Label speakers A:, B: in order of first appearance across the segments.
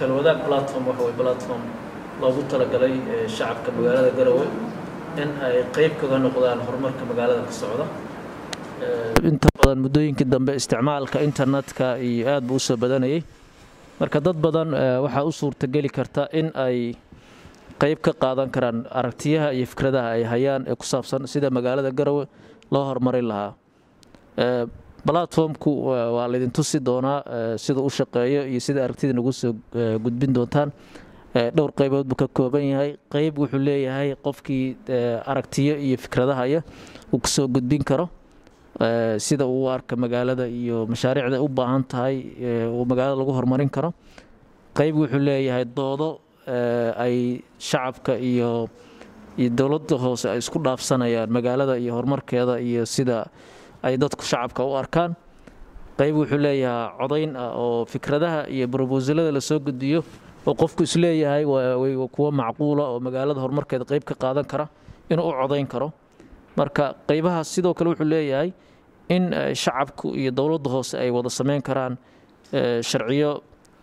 A: talwadaag platform waxa way platform loogu talagalay shacabka magaalada garowe in ay qeyb kaga noqdaan horumarka magaalada ka socda inta badan muddooyinkii dambe isticmaalka internetka iyo aad buu usoo badanayay marka dad badan waxaa u suurtageli karta in ay qeyb ka qaadan karaan aragtiyaha iyo fikradaha ay hayaan ee ku saabsan sida magaalada garowe loo horumarin lahaa platformku waa laydin tusi doonaa sida u shaqeeyo iyo sida aragtida nagu soo gudbin doontaan dhowr qaybood buu ka kooban yahay qeyb wuxuu leeyahay qofkii aragtiyo iyo fikradahaya uu kasoo gudbin karo sida uu arka magaalada iyo mashaariicda u baahan tahay uu magaalada lagu horumarin karo qeyb wuxuu leeyahay doodo ay shacabka iyo iyo dowladda hoose ay isku dhaafsanayaan magaalada iyo horumarkeeda iyo sida ay dadku shacabka u arkaan qeyb wuxuu leeyahay codayn ah oo fikradaha iyo brobosalada lasoo gudbiyo oo qofku isleeyahay kuwo macquula oo magaalada horumarkeeda qeyb ka qaadan kara inuu u codayn karo marka qeybahaas sidoo kale wuxuu leeyahay in shacabku iyo dowladda hoose ay wada sameyn karaan sharciyo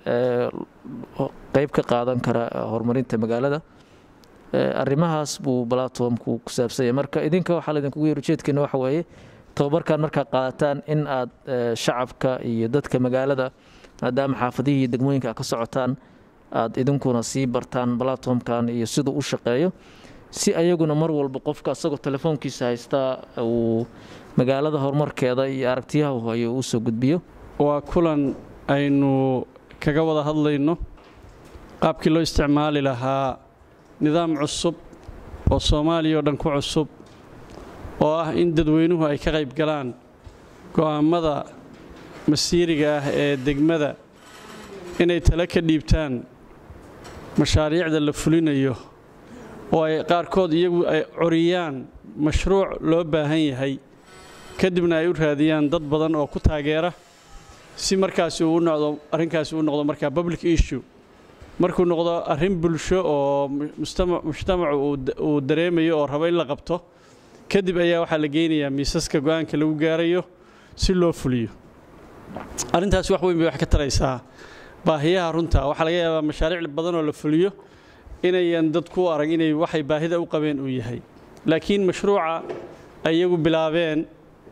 A: qeyb ka qaadan kara horumarinta magaalada arrimahaas buu platformku ku saabsanya marka idinka waxaa laydinkugu yeer ujeedkeena waxa weeye tababarkan markaa qaadataan in aad shacabka iyo dadka magaalada maadaama xaafadihii iyo degmooyinka ka socotaan aad idinkuna sii bartaan platformkan iyo siduu u shaqeeyo si ayaguna mar walba qofka asagoo telefoonkiisa haystaa uu magaalada horumarkeeda iyo aragtiyaha u hayo uu soo gudbiyo
B: waa kulan aynu kaga wada hadlayno qaabkii loo isticmaali lahaa nidaam cusub oo soomaaliya oo dhan ku cusub oo ah in dadweynuhu ay ka qayb galaan go'aammada masiiriga ah ee degmada inay tale ka dhiibtaan mashaariicda la fulinayo oo ay qaarkood iyagu ay coriyaan mashruuc loo baahan yahay kadibna ay u raadiyaan dad badan oo ku taageera si markaasi uu noqdo arrinkaasi uu noqdo markaa public issue markuu noqdo arrin bulsho oo mujtamacu uu dareemayo oo rabo in la qabto kadib ayaa waxaa la geynayaa miisaska go'aanka lagu gaarayo si loo fuliyo arrintaasi wax weyn bay wax ka taraysaa baahiyaha runta waxaa laga yaabaa mashaariic badan oo la fuliyo inayan dadku u arag inay waxay baahida u qabeen uu yahay laakiin mashruuca ay iyagu bilaabeen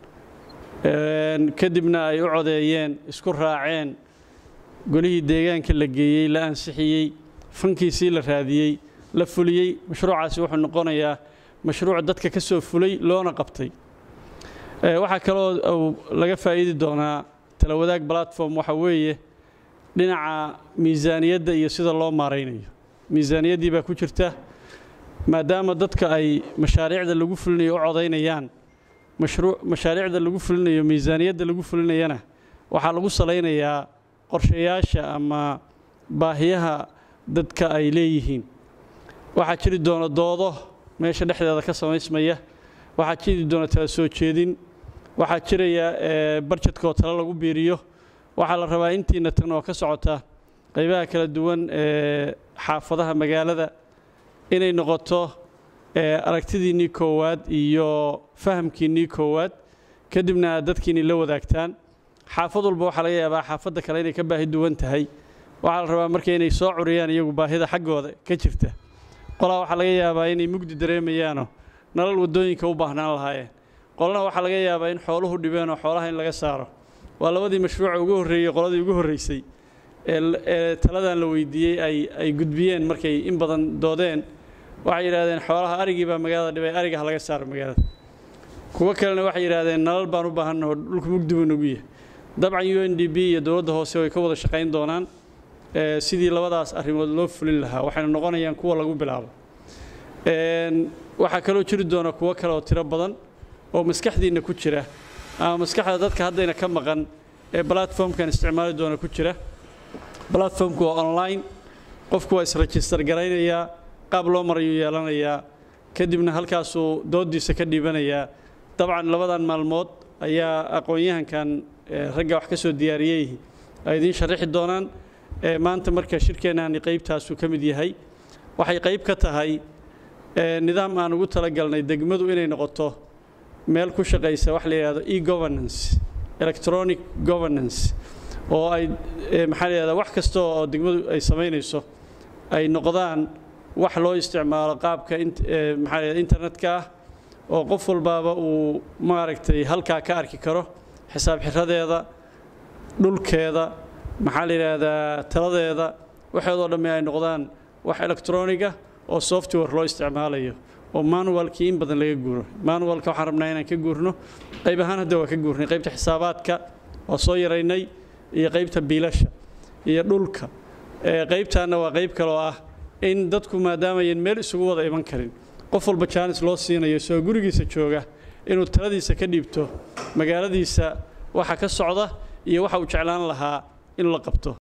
B: kadibna ay u codeeyeen isku raaceen golihii deegaanka la geeyey la ansixiyey fankiisii la raadiyey la fuliyey mashruucaasi wuxuu noqonayaa mashruuc dadka ka soo fulay loona qabtay waxaa kaloo laga faa'iidi doonaa talawadaag platform waxa weeye dhinaca miisaaniyadda iyo sida loo maaraynayo miisaaniyaddii baa ku jirta maadaama dadka ay mashaariicda lagu fulinayo u codaynayaan mashaariicda lagu fulinayo miisaaniyadda lagu fulinayana waxaa lagu salaynayaa qorshayaasha ama baahiyaha dadka ay leeyihiin waxaa jiri doona doodo meesha dhexdeeda ka samaysmaya waxaa jiri doona tala soo jeedin waxaa jiraya barjedka oo tale lagu biiriyo waxaa la rabaa intiina tan oo ka socota qaybaha kala duwan ee xaafadaha magaalada inay noqoto aragtidiinnii koowaad iyo fahamkiinnii koowaad kadibna aad dadkiinni la wadaagtaan xaafad walba waxaa laga yaabaa xaafadda kale inay ka baahi duwan tahay waxaa la rabaa marka inay soo curiyaan iyagu baahida xaggooda ka jirta qolaa waxaa laga yaabaa inay mugdi dareemayaanoo nalal waddooyinka u baahnaan lahaayeen qolana waxaa laga yaabaa in xooluhu dhibeenoo xoolaha in laga saaro waa labadii mashruuca ugu horreeyey qoladii ugu horreysay ee taladan la weydiiyey ay ay gudbiyeen markay in badan doodeen waxay yidhahdeen xoolaha arigii baa magaalada dhibay ariga ha laga saaro magaalada kuwo kalena waxay yidhahdeen nalal baan u baahannaho dhulku mugdi buu nagu yahay dabcan u n d b iyo dowladda hoose way ka wada shaqayn doonaan sidii labadaas arrimood loo fulin lahaa waxayna noqonayaan kuwa lagu bilaabo waxaa kaloo jiri doona kuwo kale oo tiro badan oo maskaxdiinna ku jira ama maskaxda dadka haddayna ka maqan ee platformkan isticmaali doona ku jira platformku waa online qofku waa isregister garaynayaa qaab loo marayuu yeelanayaa kadibna halkaasuu doodiisa ka dhiibanayaa dabcan labadan maalmood ayaa aqoon-yahankan ragga wax ka soo diyaariyey ay idiin sharaxi doonaan maanta marka shirkeennaani qaybtaasuu ka mid yahay waxay qayb ka tahay nidaam aan ugu talagalnay degmadu inay noqoto meel ku shaqaysa wax la yidhahdo e governance electronic governance oo ay maxaa la yidhahdaa wax kasta oo degmadu ay samaynayso ay noqdaan wax loo isticmaalo qaabka maxaa la yidhahdaa internetka ah oo qof walbaaba uu maaragtay halkaa ka arki karo xisaab xiradeeda dhulkeeda maxaa la yidhaahdaa taladeeda waxeedoo dhamme ay noqdaan wax electroniga oo software loo isticmaalayo oo manualkii in badan laga guuro manualka waxaan rabnaa inaan ka guurno qayb ahaan hadda waa ka guurnay qaybta xisaabaadka waa soo yaraynay iyo qaybta biilasha iyo dhulka qaybtaanna waa qayb kaloo ah in dadku maadaamayan meel isugu wada iman karin qof walba jaanis loo siinayo soo gurigiisa jooga inuu taladiisa ka dhiibto magaaladiisa waxa ka socda iyo waxa uu jeclaan lahaa in la qabto